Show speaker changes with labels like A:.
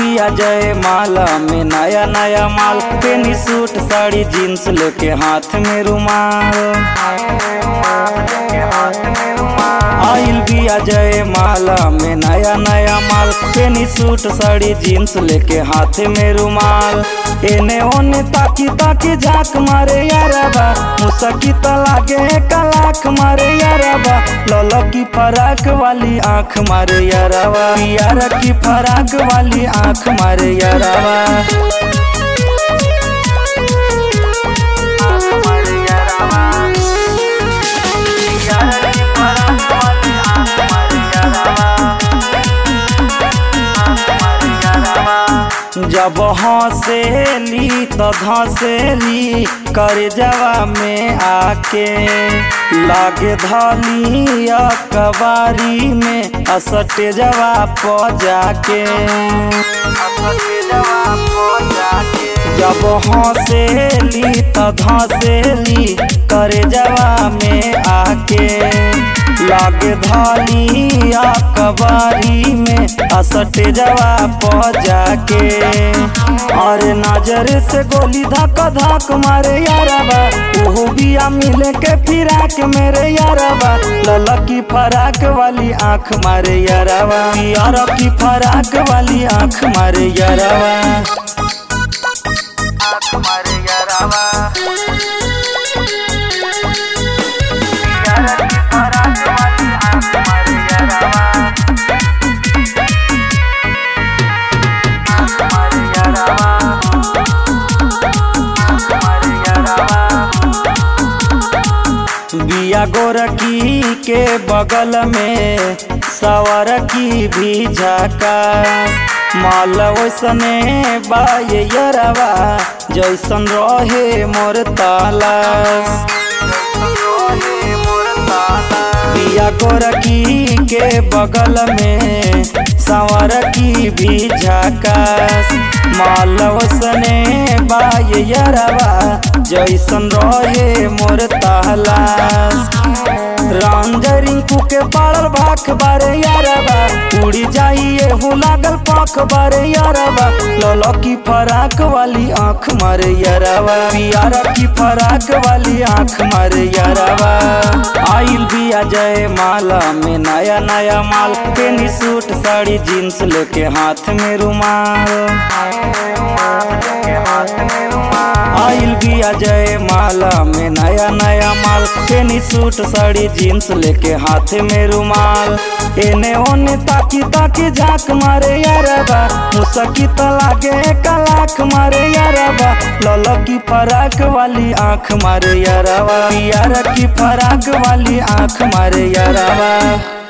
A: बिया जय माला में नया नया माल पेनी सूट साड़ी जीन्स लेके हाथ में रुमाल आइल बिया जय माला में नया नया माल पेनी सूट साड़ी जीन्स लेके हाथ में रुमाल एने ओने ताकी ताकी झाक मारे यारबा मुसकी त लागे कलाक मारे यारबा ललो की फराक वाली आंख मारे यारबा यार की फराक वाली आंख मारे यारबा जब हंसेली तो धसेली कर जवा में आके लागे धली कबारी में असटे जवा प जाके जब हंसेली तो धसेली कर जवा में आके लागे धली कबारी में असट जवा प जाके और नजर से गोली धक धक मारे यारबा ओहो बिया मिले के फिराक मेरे यारबा ललकी फराक वाली आंख मारे यारबा यार की फराक वाली आंख मारे यारबा आंख मारे यारबा बिया गोरकी के बगल में सवर की भी झाका माल वैसने बाये यरवा जैसन रहे मोर ताला बिया गोरकी के बगल में सवर की भी झाकास माल वसने बाय यरवा जैसन रहे मोर तालास रांजरिंकू के पड़ल भाख बारे यारबा उड़ी जाइए हूँ लागल पाख बारे यारबा ललो की फराक वाली आँख मारे यारबा यार की फराक वाली आँख मारे यारबा आइल बिया जय माला में नया नया माल पेनी सूट साड़ी जीन्स लेके हाथ में रुमाल आइल बिया जय माला में नया नया माल पेनी सूट साड़ी जीन्स लेके हाथ में रुमाल एने ओने ताकी ताकी झाक मारे यारबा मुसकी त लागे कलाक मारे यारबा ललो की फराक वाली आंख मारे यारबा यार की फराक वाली आंख मारे यारबा